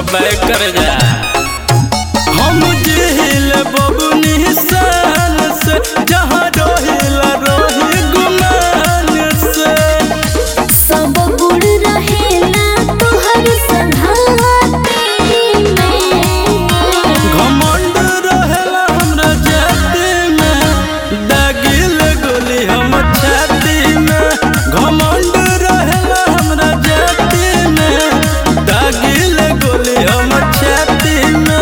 bank कर जा हम जिहिल बबुनी शान से जहाँ रोहिला रोही गुमान से सब गुड़ रहेला तोहर संघाती में घमंड रहेला हमरा जाति में दागिल गोली हम छाती में घमंड रहेला हमरा जाति में दागिल गोली हम छाती में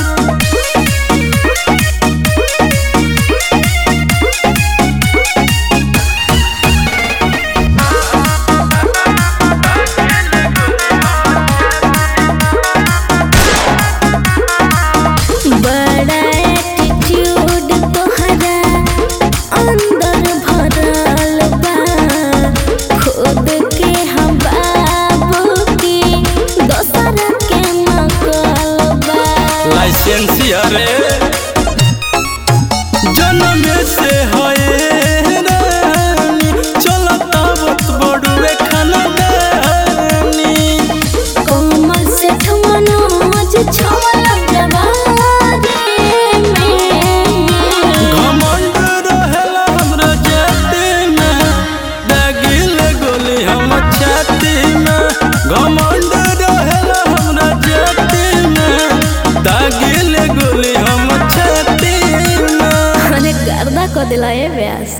बड़ा एटीट्यूड तोहरा अंदर भरल बा खुद के हम बाबू की दोसर के नकल बा लाइसेंस अरे जन्म से हए रानी चलता बत बड़ुए खानदानी कोमल से मनोज छवल जवानी में घमंड रहेला हमरा जाति में दागिल गोली हम छाती में घमंड रहेला हमरा जाति में दागिल गोली हम छाती में अरे गर्दा को दिलाए व्यास